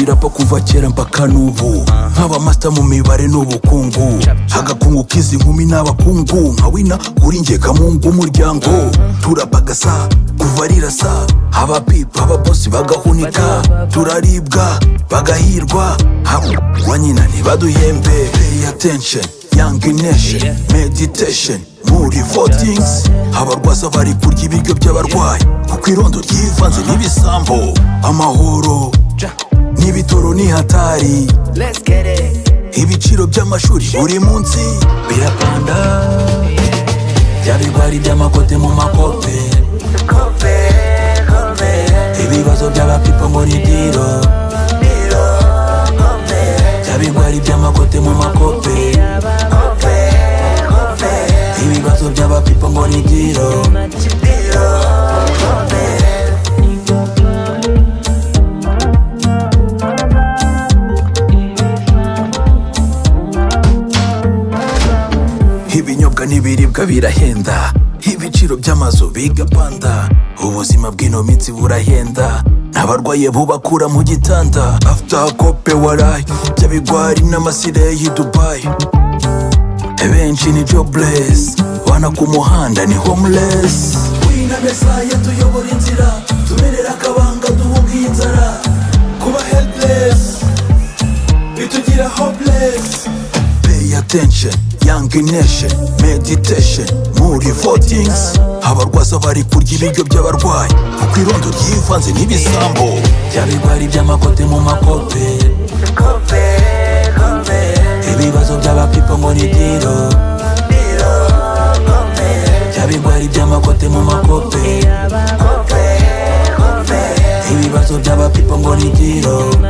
rapa kuva kera mpaka n'ubu nk'abamasita mu mibare n'ubukungu agakungu k'izi nkumi n'abakungu nka wina kuri nge kamungu umuryango turapa gasa kuva rirasa abapipa ababosi bagahunika turaribwa bagahirwa wa nyina ntibaduhembe pay attention young nation meditation muri votings abarwaza bari kurya ibiryo by'abarwayi kuko irondo ryivanze n'ibisambo amahoro n'ibitoro ni hatari Let's get it. ibiciro by'amashuri buri munsi birapanda bya bigwari by'amakote mu makope ibibazo by'abapipo muri diro bya bigwari by'amakote mu makope ibibazo by'abapipo muri diro ibinyobwa n'ibiribwa birahenda ibiciro by'amazu bigapanda ubuzima bw'ino minsi burahenda n'abarwaye bubakura mu gitanda after kope warayi by'abigwari n'amasire y'i dubayi benshi ni jobless wana ku muhanda ni homeless wina mesaya tuyobora inzira tumerera akabanga duhunga iyi nzara kuba helpless bitugira hopeless pay attention young nation meditation muri votings abarwaza bari kurya ibiryo by'abarwayi kuko irondo ryivanze n'ibisambo by'abigwari by'amakote mu makope ibibazo by'abapipo ngo ni diro by'abigwari by'amakote mu makope ibibazo by'abapipo ngo ni diro